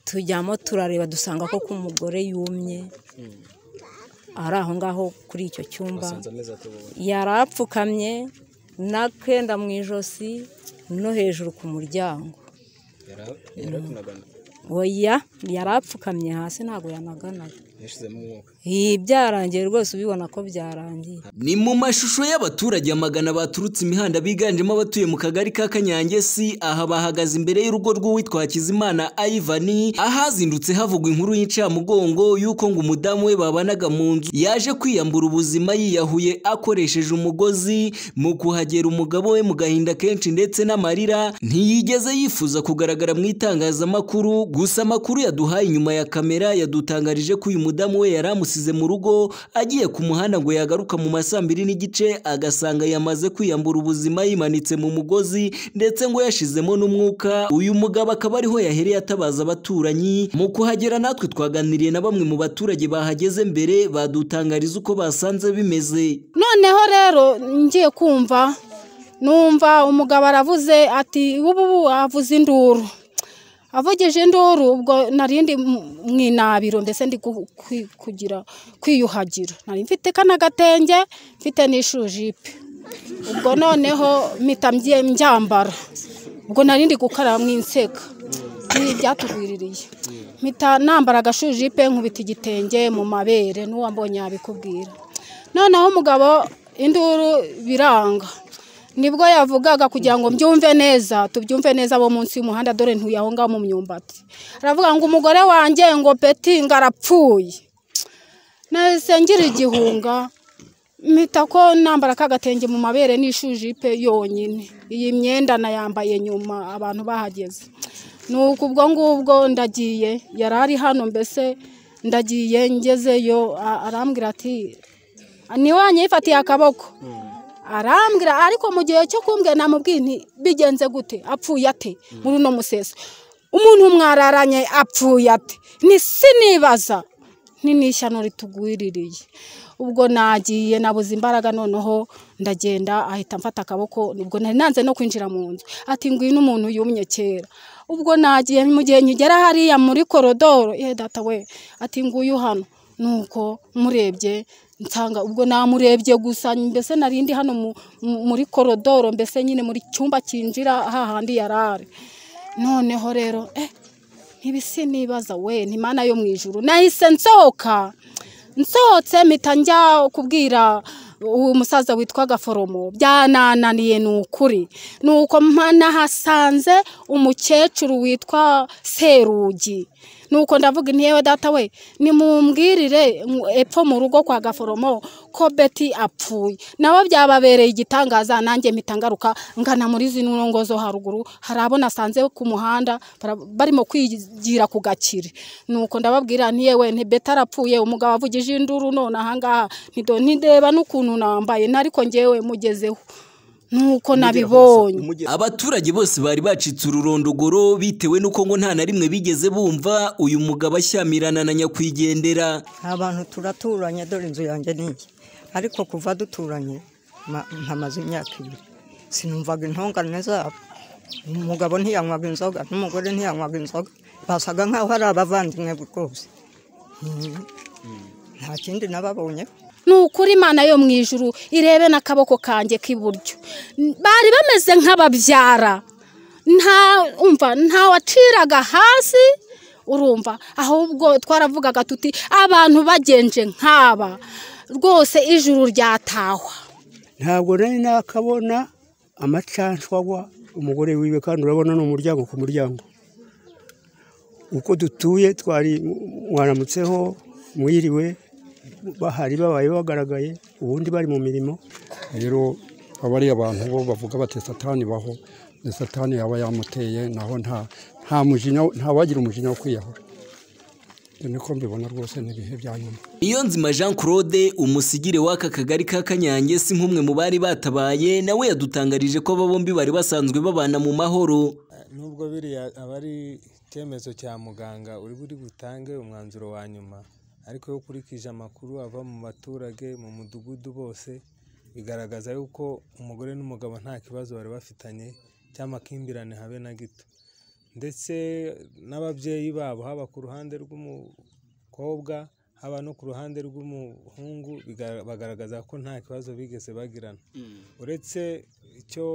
tujyamo turareba dusanga ko umugore yumye ari aho ngaho kuri icyo cyumba yari apfukamye n'akenda mu ijosi no hejuru ku muryango oya yari apfukamye hasi ntabwo yanaganaga byarangiye rwose ubibona ko byarangiye ni mu mashusho y'abaturage amagana baturutse imihanda biganjemo abatuye mu kagari ka kanyange si aha bahagaze imbere y'urugo rw'uwitwa hakizimana ayivani ahazindutse havugwa inkuru y'incamugongo y'uko ngo umudamu we babanaga mu nzu yaje kwiyambura ubuzima yiyahuye akoresheje umugozi mu kuhagera umugabo we mu gahinda kenshi ndetse n'amarira ntiyigeze yifuza kugaragara mu itangazamakuru gusa amakuru yaduhaye inyuma ya kamera yadutangarije ko uyu mudamu umudamu we yari amusize mu rugo agiye ku muhanda ngo yagaruka mu masaa mbiri n'igice agasanga yamaze kwiyambura ubuzima yimanitse mu mugozi ndetse ngo yashizemo n'umwuka uyu mugabo akaba ariho yahereye atabaza abaturanyi mu kuhagera natwe twaganiriye na bamwe mu baturage bahageze mbere badutangariza uko basanze bimeze noneho rero ngiye kumva numva umugabo aravuze ati ubu avuze induru avugije induru ubwo narindi mu inabiro ndetse ndi kugira kwiyuhagira nari mfite kana gatenge mfite n'ishujipe ubwo noneho mpita mbyambara ubwo narindi gukaraba mu inseka byatugwiririye mpita nambara agashujipe nkubita igitenge mu mabere n'uwambonye yabikubwira noneho umugabo induru biranga nibwo yavugaga kugira ngo mbyumve neza tubyumve neza abo munsi y'umuhanda dore ntuye aho ngaho mu myumbati aravuga ngo umugore wanjye ngo peti ngo arapfuye nahise ngira igihunga mpita ko nambara kagatenge mu mabere n'ishujipe yonyine iyi myenda nayambaye nyuma abantu bahageze ni uku ubwo ngubwo ndagiye yari ari hano mbese ndagiye ngezeyo arambwira ati ni wanyifatiye akaboko arambwira ariko mu gihe cyo kumbwira namubwiye nti bigenze gute apfuye ate muri uno museso umuntu mwararanye apfuye ate ni sinibaza ntinishyano ritugwiririye ubwo nagiye nabuze imbaraga noneho ndagenda ahita mfata akaboko ubwo nari nanze no kwinjira mu nzu ati ngwino umuntu yumye kera ubwo nagiye mu gihe nkigera hariya muri korodoro ye data we ati nguyu hano nuko murebye nsanga ubwo namurebye gusa mbese nari ndi hano muri korodoro mbese nyine muri cyumba cyinjira hahandi yarare noneho rero ntibisi nibaza we ntimana yo mu ijuru nahise nsohoka nsohotse mpita njya kubwira uwo musaza witwaga foromo byanananiye ni ukuri ni uko nahasanze umukecuru witwa serugi ni uko ndavuga yewe data we nimumbwirire epfo mu rugo kwa gaforomo ko beti apfuye nabo byababereye igitangaza nanjye mpita ngaruka ngana muri zino ngo zo haruguru hari abo nasanze ku muhanda barimo kwigira ku gakire ni uko ndababwira yewe ntibeta arapfuye umugabo avugije induru none ahangaha ntideba n'ukuntu nambaye nariko ngewe mugezeho nuko nabibonye abaturage bose bari bacitse ururondogoro bitewe n'uko ngo nta na rimwe bigeze bumva uyu mugabo ashyamirana na nyakwigendera abantu turaturanye dore inzu yanjye n'iyi ariko kuva duturanye mpamaze imyaka ibiri sinumvaga intongane zabo umugabo ntiyanywaga inzoga n'umugore ntiyanywaga inzoga basaga nk'aho ari abavandimwe rwose nta kindi nababonyeho ni ukuri imana yo mu ijuru irebe n'akaboko kanjye k'iburyo bari bameze nk'ababyara nta waciraga hasi urumva ahubwo twaravugaga tuti abantu bagenje nk'aba rwose ijuru ryatahwa ntabwo nari nakabona amacanshwagwa umugore wiwe kandi urabona ni umuryango ku muryango uko dutuye twari mwaramutseho mwiriwe bahari babaye bagaragaye ubundi bari mu mirimo rero ari abantu bo bavuga bati satani baho ni satani yaba yamuteye naho nta mujinya ntawagira umujinya wo kwiyahura niko mbibona rwose n'ibihe bya nyuma iyo nzima jean claude umusigire w'aka kagari ka kanyange si nk'umwe mu bari batabaye nawe yadutangarije ko aba bombi bari basanzwe babana mu mahoro nubwo biriya aba ari icyemezo cya muganga uri buri butange umwanzuro wa nyuma ariko iyo ukurikije amakuru ava mu baturage mu mudugudu bose bigaragaza yuko umugore n'umugabo nta kibazo bari bafitanye cy'amakimbirane habe na gito ndetse n'ababyeyi babo haba ku ruhande rw'umukobwa haba no ku ruhande rw'umuhungu biga- bagaragaza ko nta kibazo bigeze bagirana uretse icyo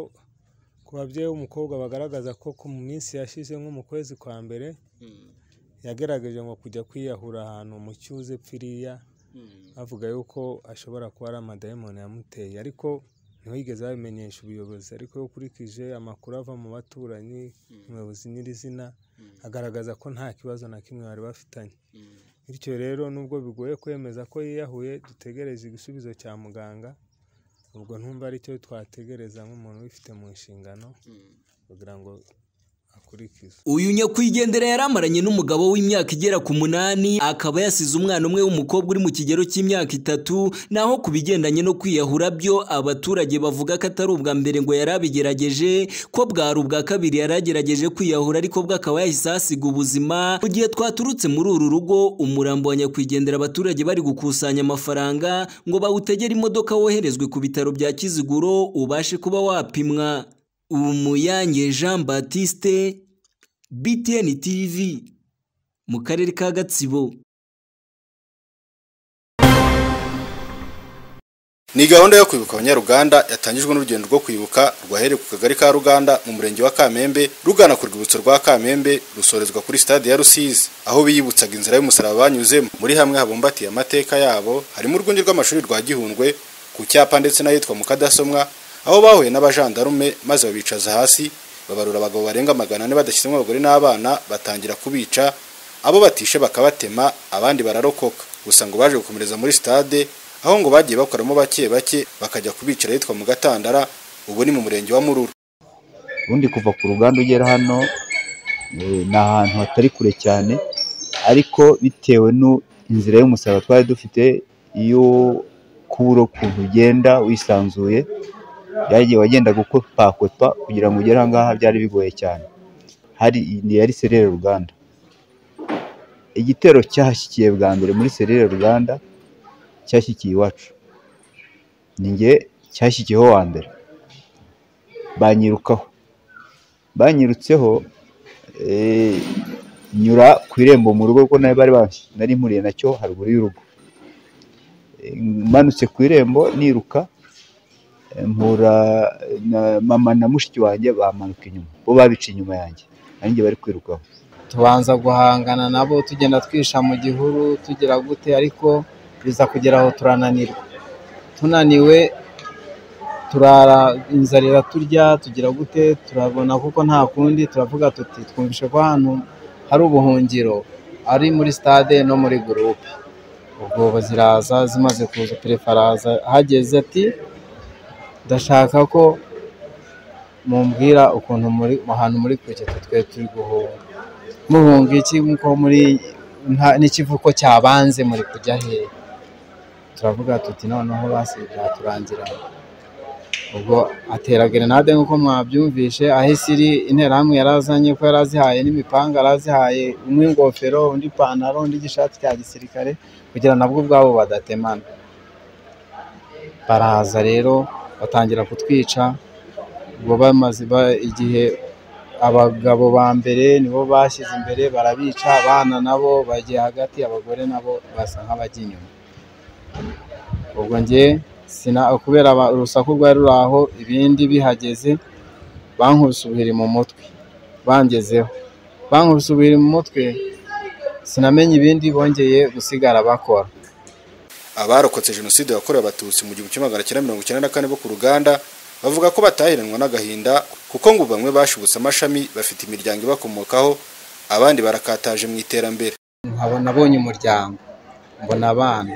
ku babyeyi b'umukobwa bagaragaza ko ku minsi yashize nko mu kwezi kwa mbere yagerageje ngo kujya kwiyahura ahantu mu cyuzi pfiriya bavuga yuko ashobora kuba ari amadayimoni yamuteye ariko ntiyigeze babimenyesha ubuyobozi ariko iyo ukurikije amakuru ava mu baturanyi umuyobozi nyirizina agaragaza ko nta kibazo na kimwe bari bafitanye bityo rero nubwo bigoye kwemeza ko yiyahuye dutegereje igisubizo cya muganga ubwo ntumva aricyo twategereza nk'umuntu ubifite mu nshingano kugira ngo akurikize uyu nyakwigendera yaramaranye n'umugabo w'imyaka igera ku munani akaba yasize umwana umwe w'umukobwa uri mu kigero cy'imyaka itatu naho ku bigendanye no kwiyahura byo abaturage bavuga ko atari ubwa mbere ngo yari abigerageje ko bwari ubwa kabiri yari agerageje kwiyahura ariko bwo akaba yahise ahasiga ubuzima mu gihe twaturutse muri uru rugo umurambo wa nyakwigendera abaturage bari gukusanya amafaranga ngo bawutegere imodoka woherezwe ku bitaro bya kiziguro ubashe kuba wapimwa umuyange jean batiste BTN TV mu karere ka Gatsibo ni gahunda yo kwibuka abanyaruganda yatangijwe n'urugendo rwo kwibuka rwahereye ku kagari ka ruganda mu murenge wa kamembe rugana ku rwibutso rwa kamembe rusorezwa kuri stade ya rusizi aho biyibutsaga inzira y'umusaraba banyuzemo muri hamwe habumbatiye amateka yabo harimo urwunge rw'amashuri rwa gihundwe ku cyapa ndetse n'ahitwa mu kadasomwa aho bahuye n'abajandarume maze babicaza hasi babarura abagabo barenga magana ane badashyizemo abagore n'abana batangira kubica abo batishe bakabatema abandi bararokoka gusa ngo baje gukomereza muri stade aho ngo bagiye bakoramo bake bake bakajya kubicara ahitwa mu gatandara ubu ni mu murenge wa mururu ubundi kuva ku ruganda ugera hano eh, ni ahantu hatari kure cyane ariko bitewe n'inzira y'umusaraba twari dufite iyo kubura ukuntu ugenda wisanzuye byagiye wagendaga ukopakotwa kugira ngo ugere ahangaha byari bigoye cyane hari ni yari serere ruganda igitero cyashyikiye bwa mbere muri serere ruganda cyashyikiye iwacu ni njye cyashyikiyeho wa mbere banyirukaho banyirutseho eh, nyura ku irembo mu rugo kuko nayo bari bans- nari mpuriye nacyo haruguru y'urugo Eh, manutse ku irembo niruka eh, mpura na mama na mushiki wanjye bamanuka inyuma bo babica inyuma yanjye nanjye bari kwirukaho tubanza guhangana nabo tugenda twisha mu gihuru tugira gute ariko biza kugera aho turananirwa tunaniwe turara inzara iraturya tugira gute turabona kuko nta kundi turavuga tuti twumvishe ko ahantu hari ubuhungiro ari muri stade no muri gurupe ubwo ziraza zimaze kuza perefe araza ahageze ati ndashaka ko mumbwira ukuntu muri ahantu muri kure twe twe turi guhunga muhunga iki nko muri nta- n'ikivuko cyabanze muri kujya hehe turavuga tuti noneho basi byaturangira ubwo atera gerenade nk'uko mwabyumvishe aho isi iri interahamwe yarazanye ko yarazihaye n'imipanga yarazihaye umwe ingofero undi ipantaro undi igishati cya gisirikare kugira nabwo ubwabo badatemana baraza rero batangira kutwica ubwo bamaze ba- igihe abagabo ba mbere nibo bashyize imbere barabica abana nabo bagiye hagati abagore nabo basa nk'abajya inyuma ubwo njye sina kubera aba- urusaku rwari ruri aho ibindi bihageze bankubise ubuhiri mu mutwe bangezeho bankubise ubuhiri mu mutwe sinamenye ibindi bongeye gusigara bakora abarokotse jenoside yakorewe abatutsi mu gihumbi kimwe magana cyenda mirongo icyenda na kane bo ku ruganda bavuga ko batahiranwa n'agahinda kuko ngo bamwe bashibutse amashami bafite imiryango ibakomokaho abandi barakataje mu iterambere nkaba nabonye umuryango mbona abana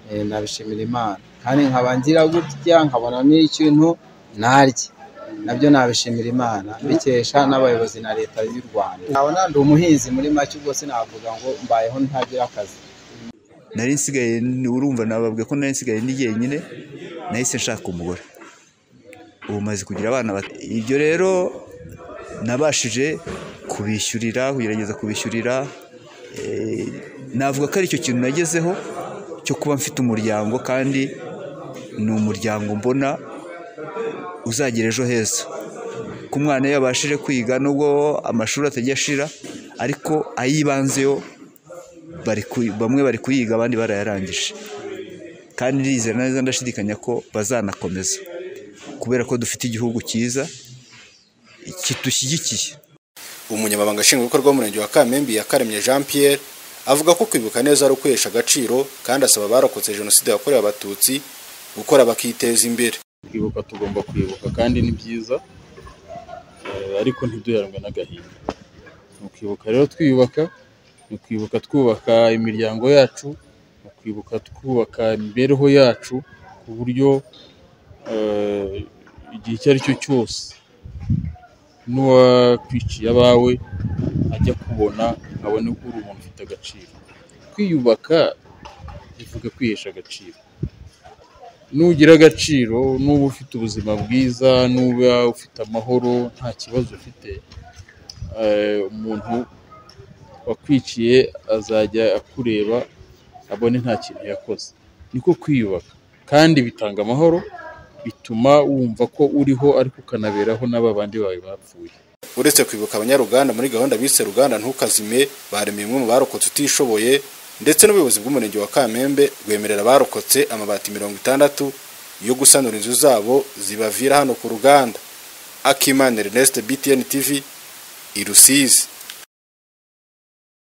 eh, nabishimira imana kandi nkaba ngira gutya nkabona n'ikintu narya nabyo nabishimira imana mbikesha n'abayobozi na leta y'u rwanda nkabona ndi umuhinzi muri make ubwo sinavuga ngo mbayeho ntagira akazi nari nsigaye urumva nababwiye ko nari nsigaye ndi jyenyine nahise nshaka umugore ubu maze kugira abana bat- ibyo rero nabashije kubishyurira kugerageza kubishyurira eh, navuga ko aricyo kintu nagezeho cyo kuba mfite umuryango kandi ni umuryango mbona uzagira ejo heza ko umwana yabashije kwiga nubwo amashuri atajya ashira ariko ay'ibanze yo bamwe bari kuyiga abandi barayarangije kandi ndizera neza ndashidikanya ko bazanakomeza kubera ko dufite igihugu cyiza kidushyigikiye umunyamabanga nshingwabikorwa w'umurenge wa kamembe yakaremye jean pierre avuga ko kwibuka neza ari ukwihesha agaciro kandi asaba abarokotse jenoside yakorewe abatutsi gukora bakiteza imbere kwibuka tugomba kwibuka kandi ni byiza ariko ntiduheranwe n'agahinda ni ukwibuka rero twiyubaka ni ukwibuka twubaka imiryango yacu ni ukwibuka twubaka imibereho yacu ku buryo igihe icyo ari cyo cyose n'uwakwiciye abawe ajya kubona abona ko uri umuntu ufite agaciro kwiyubaka bivuga kwihesha agaciro nugira agaciro n'uba ufite ubuzima bwiza n'uba ufite amahoro nta kibazo ufite umuntu wakwiciye azajya akureba abone nta kintu yakoze niko kwiyubaka kandi bitanga amahoro bituma wumva ko uriho ariko ukanaberaho n'aba bandi bawe bapfuye uretse kwibuka abanyaruganda muri gahunda bise ruganda ntukazime baremeye imwe mu barokotse utishoboye ndetse n'ubuyobozi bw'umurenge wa kamembe rwemerera abarokotse amabati mirongo itandatu yo gusanura inzu zabo zibavira hano ku ruganda akimana ernest btn tv i rusizi